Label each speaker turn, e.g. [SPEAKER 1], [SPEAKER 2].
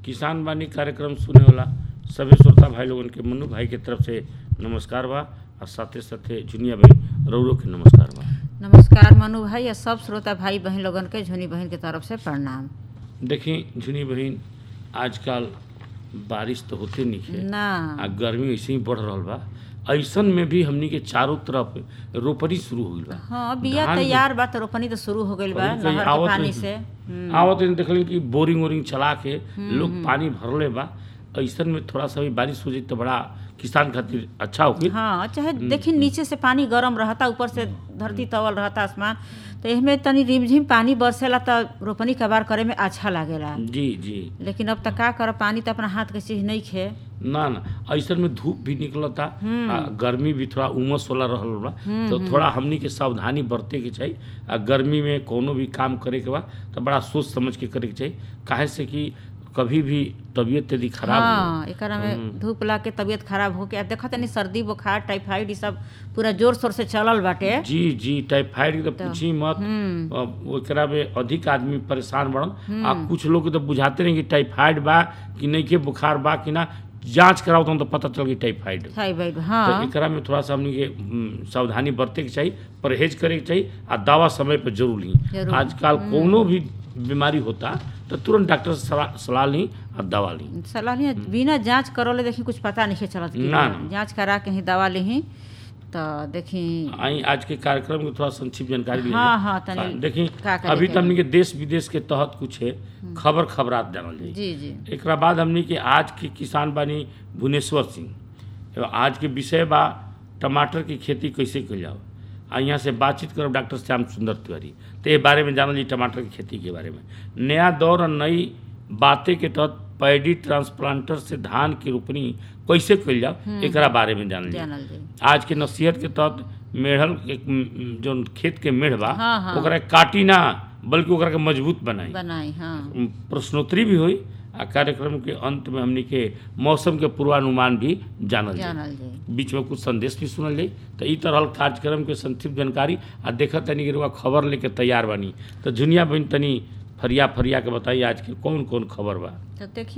[SPEAKER 1] किसान बानी कार्यक्रम सुने वाला सभी श्रोता भाई लोगन के मनु भाई के तरफ से नमस्कार बा और साथे साथे जुनिया भाई रौरो के नमस्कार बा
[SPEAKER 2] नमस्कार मनु भाई और सब श्रोता भाई बहन लोगन के झुनी बहन के तरफ से प्रणाम
[SPEAKER 1] देखी झुनी बहन आजकल बारिश तो होते नहीं है
[SPEAKER 2] ना
[SPEAKER 1] आ गर्मी ऐसे ही बढ़ रहल बा ऐसन में भी हमनी के चारों तरफ रोपनी शुरू हो गइल बा
[SPEAKER 2] हाँ बिया
[SPEAKER 1] धान के-
[SPEAKER 2] तैयार बा तो रोपनी तो शुरू हो गइल बा
[SPEAKER 1] कहीं कहीं
[SPEAKER 2] नहर के
[SPEAKER 1] आवत
[SPEAKER 2] पानी
[SPEAKER 1] नहीं।
[SPEAKER 2] से हम्म,
[SPEAKER 1] आवत दिन देखल कि बोरिंग वोरिंग चला के लोग पानी भरले बा ऐसन में थोड़ा सा भी बारिश हो जाई तो बड़ा किसान खातिर अच्छा होगी
[SPEAKER 2] हाँ चाहे देखी नीचे से पानी गरम रहता ऊपर से धरती तवल रहता आसमान तो इसमें तनी रिमझिम पानी बरसेला तो रोपनी कबार करे में अच्छा लागेला
[SPEAKER 1] जी जी
[SPEAKER 2] लेकिन अब तक का कर पानी तो अपना हाथ के चीज नहीं खे
[SPEAKER 1] ना ना ऐसन में धूप भी निकलता आ गर्मी भी थोड़ा उमस वाला रहल बा तो थोड़ा हमनी के सावधानी बरते के चाहिए आ गर्मी में कोनो भी काम करे के बा तो बड़ा सोच समझ के करे के चाहिए काहे से कि कभी भी तबीयत यदि खराब हो
[SPEAKER 2] हाँ एकरा में धूप ला के तबीयत खराब हो के देखत तनी सर्दी बुखार टाइफाइड ई सब पूरा जोर शोर से चलल बाटे
[SPEAKER 1] जी जी टाइफाइड के तो पूछी मत
[SPEAKER 2] हम्म
[SPEAKER 1] अब ओकरा में अधिक आदमी परेशान बढ़न आ कुछ लोग के तो बुझाते नहीं कि टाइफाइड बा कि नहीं के बुखार बा कि ना जांच कराओ तो पता चल गई टाइफाइड है।
[SPEAKER 2] थाइराइड
[SPEAKER 1] तो
[SPEAKER 2] हाँ
[SPEAKER 1] एकरा में थोड़ा सा हमनी के हम्म, सावधानी बरते के चाहिए परहेज करे के चाहिए आ दवा समय पर जरूर ली
[SPEAKER 2] जरूर।
[SPEAKER 1] आजकल कोनो भी बीमारी होता तो तुरंत डॉक्टर से सलाह सलाह ली और दवा ली
[SPEAKER 2] सलाह नहीं बिना जांच करौले देखी कुछ पता नहीं चलत कि
[SPEAKER 1] ना, ना।
[SPEAKER 2] जांच करा के ही दवा ली तो देखी
[SPEAKER 1] आई आज के कार्यक्रम के थोड़ा संक्षिप्त जानकारी ली
[SPEAKER 2] हाँ, हाँ, तनी
[SPEAKER 1] देखी
[SPEAKER 2] का का
[SPEAKER 1] अभी
[SPEAKER 2] देखे
[SPEAKER 1] तो हमनी के देश विदेश के तहत कुछ है खबर खबरात जानल जाई
[SPEAKER 2] जी जी
[SPEAKER 1] एकरा बाद हमनी के आज के किसान बानी भुवनेश्वर सिंह एवं आज के विषय बा टमाटर की खेती कैसे कइल जाओ आ यहाँ से बातचीत करब डॉक्टर श्याम सुंदर तिवारी तो ये बारे में जानल जी टमाटर की खेती के बारे में नया दौर और नई बातें के तहत पैडी ट्रांसप्लांटर से धान की रोपनी कैसे कइल जाओ एकरा बारे में जानल जी
[SPEAKER 2] जानल जी
[SPEAKER 1] आज के नसीहत के तहत मेढ़ल एक म, जो खेत के मेढ़ बा
[SPEAKER 2] हाँ, हाँ।
[SPEAKER 1] ओकरा काटी ना बल्कि ओकरा के मजबूत बनाई
[SPEAKER 2] बनाई हाँ
[SPEAKER 1] प्रश्नोत्तरी भी हुई आ कार्यक्रम के अंत में हमनी के मौसम के पूर्वानुमान भी जानल जाए
[SPEAKER 2] जानल जी
[SPEAKER 1] बीच में कुछ संदेश भी सुनल जाई तो ई तरह कार्यक्रम के संक्षिप्त जानकारी आ देखत तनी कि रउआ खबर लेके तैयार बानी तो जुनिया बहन तनी फरिया फरिया के बताइए आज के कौन कौन खबर बा
[SPEAKER 2] तो देखी